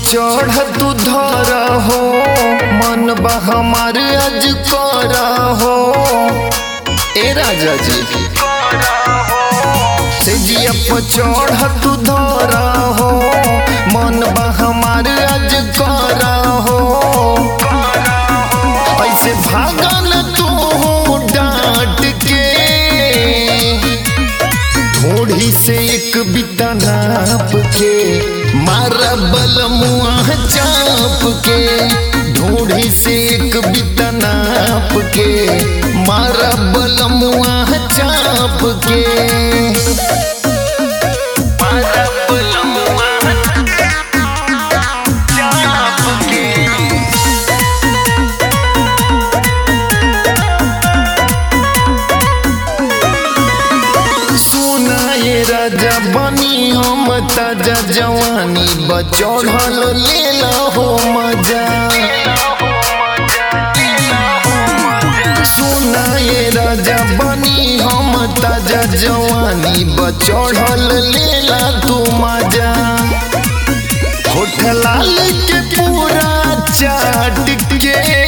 चढ़ तू धर हो मन बा हमार आज कर हो ए राजा जी से जिया पर चढ़ तू धर हो मन बा हमार आज कर हो ऐसे भागल तू डांट के थोड़ी से एक बिता नाप के मारा बल मुआ चाप के ढूढ़ी से एक बिता नाप के मारा बल मुआ चाप के मारा बलमुआ चाप के सुना ये राजा बनी हम ताजा जवानी बचढ़ल लेला हो मजा सुना ये राजा बनी हम ताजा जवानी बचढ़ल लेला तू मजा होठ लाल के पूरा चाट के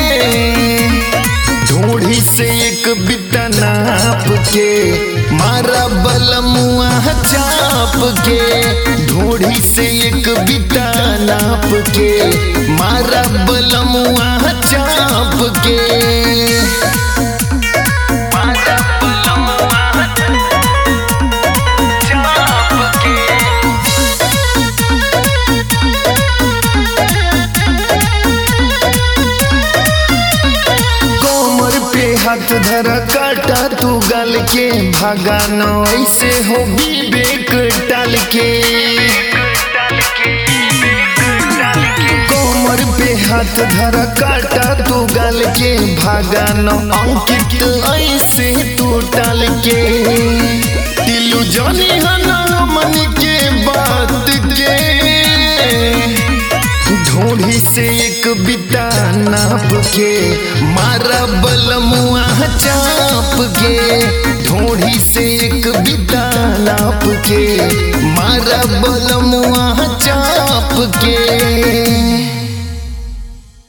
ढूढ़ी से एक बिता नाप के मारा बल मुआ चाप के ढूढ़ी से एक बिता नाप के मारा बल मुआ चाप के मारा बलमुआ चाप के कोमर पे हाथ धरा काटा तू गल के भागा न ऐसे हो विवेक टाल के कोमर पे हाथ धरा काटा तू गल के भागा न अंकित ऐसे तू टाल के दिलू जानी हना मन के बात के ढूढ़ी से एक बिता नाप के मारा बल मुआ चाप के ढूढ़ी से एक बिता नाप के मारा बल मुआ चाप के